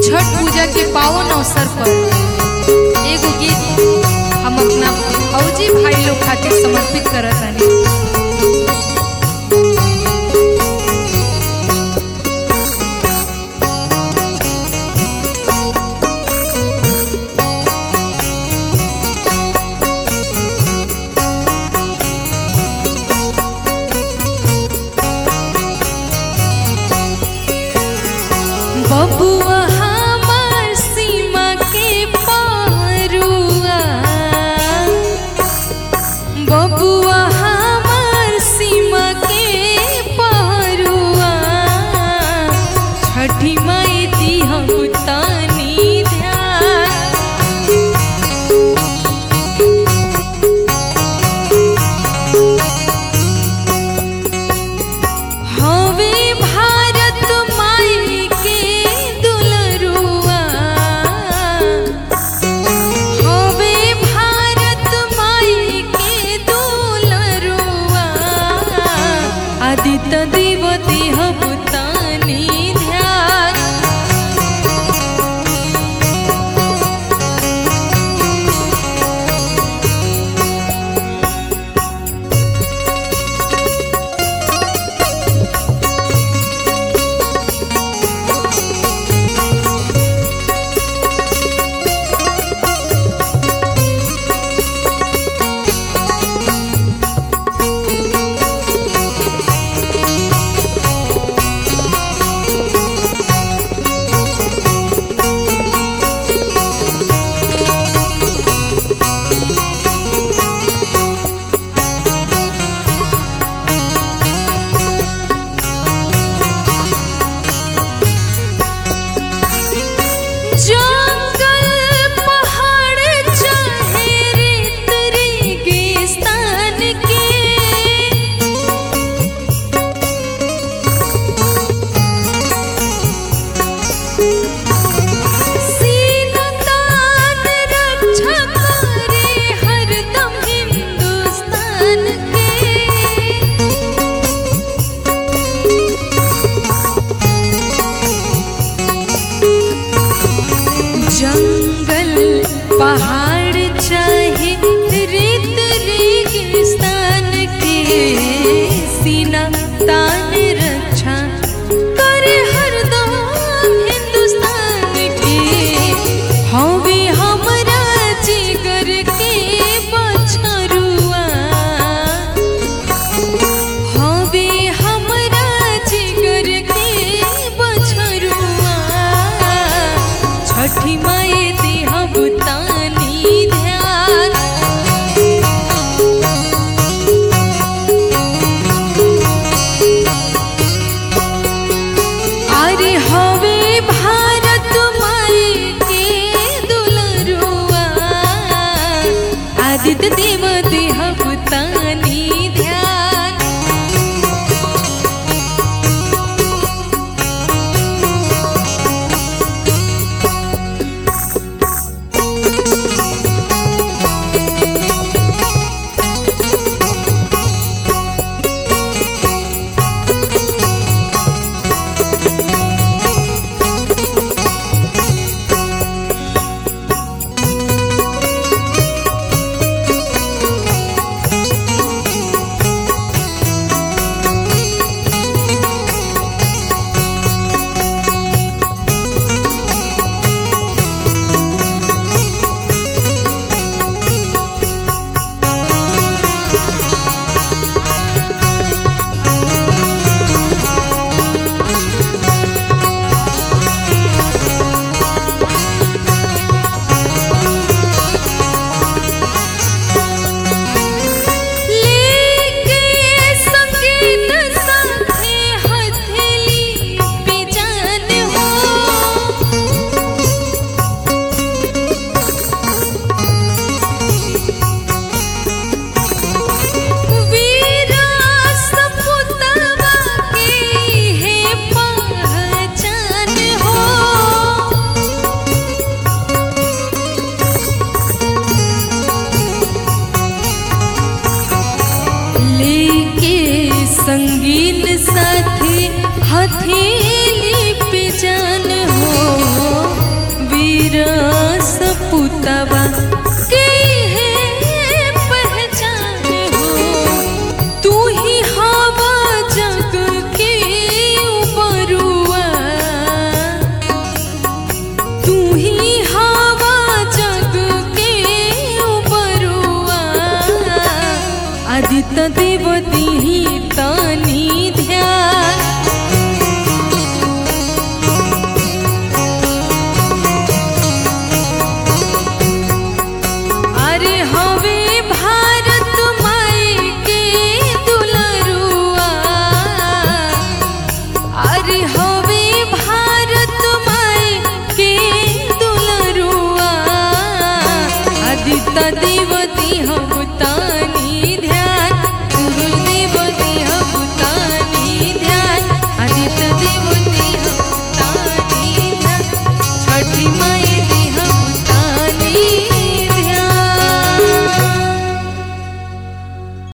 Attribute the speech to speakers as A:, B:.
A: छठ पूजा के पावन अवसर पर एगो गीत हम अपना फौजी भाई लोग खातिर समर्पित करत हनी बबुआ हमार सीमा के पारुआ बबुआ हमार सीमा के पारुआ छठी माई दी हम तानी ध्यान हवे भारत माई के दुलरुआ हवे भारत माई के दुलरुआ आदित्य देवती हम तानी ध्यान जंगल पहाड़ चाहे रेत रेगिस्तान के सीना तान रक्षा करे हरदम हिंदुस्तान के जंगल पहाड़ चाहे रेत रेगिस्तान के सीना तान रक्षा करे हरदम हिंदुस्तान के हवे हमरा जिगर के बछरुआ हवे हमरा जिगर के बछरुआ छठी माई दी हम तानी ध्यान अरे हवे भारत माई के दुलरुआ आदित्य देव देह तानी ध्यान तदीवती हम